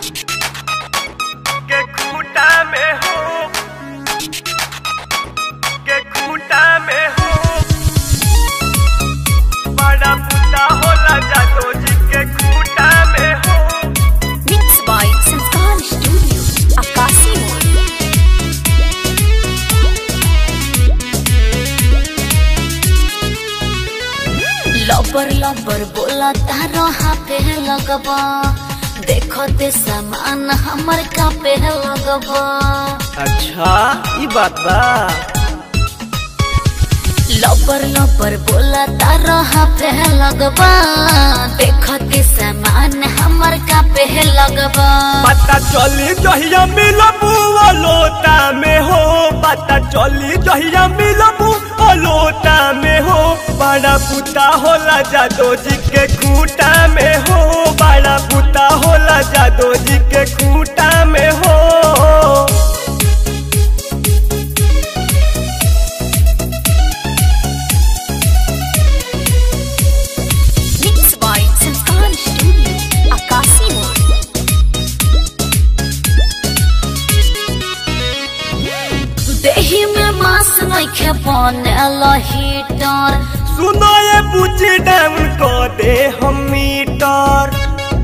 के खूंटा में हो के खूंटा में हो बड़ा पुता होला जादो जी के खूंटा में हो Mixed by Sanskar Studio, Akasi Mall. लबर लबर बोला तारो हाथे लगबा देखो ते सामान हमर कापे लगबा अच्छा ई बात बा लबर लबर बोला तारो हाथे लगबा देखो ते सामान हमर कापे लगबा पता चली जहिया मिलबू लोटा में हो पता चली जहिया मिलबू लोटा में हो बड़ा पुता होला जादो जी के खूंटा में हो बड़ा पुता होला जादो जी के खूंटा में हो Mixed by Sanskar Studio, Akasi Mall. देही में मांस नइखे बनेल हीटर सुनो ये पूछी डाउन को दे हम मीटर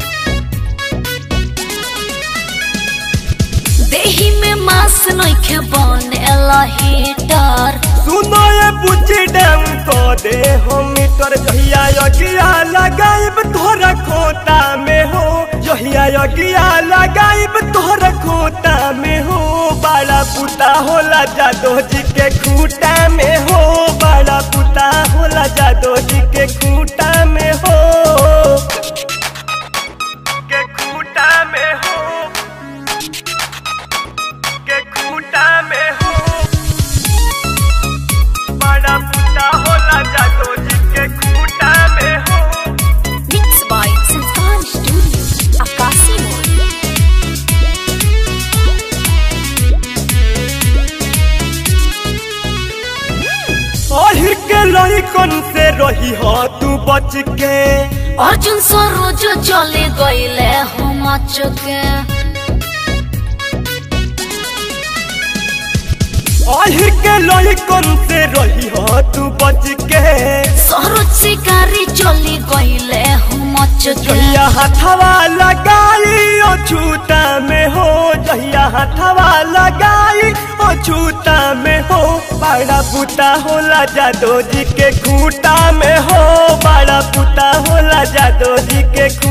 देही में मांस नइखे बनेल हीटर सुनो ये पूछी डाउन को दे हम मीटर जहिया यगिया लगाइब तोहरा खोता में हो जहिया यगिया लगाइब तोहरा खोता में हो बड़ा पुता होला जादो जी के खूंटा में हो बड़ा पुता होला जादो जी के खूंटा में हो के खूंटा में हो के खूंटा में हो बड़ा पुता होला जादो जी के खूंटा में हो Mixed by Sanskar Studio, Akasi Mall. अहिर के लड़कन से रही हो तू बच के अर्जुन सरोज चले गईले हम चुके अहिर के लड़कन से रही हो तू बच के सरोज शिकारी चली गईले हम चुके जहिया हथवा लगाई ओ छूता में हो जहिया हथवा लगाई ओ छूता में हो बड़ा पुता होला जादो जी के खूंटा में हो बड़ा पुता होला जादो जी के खूंटा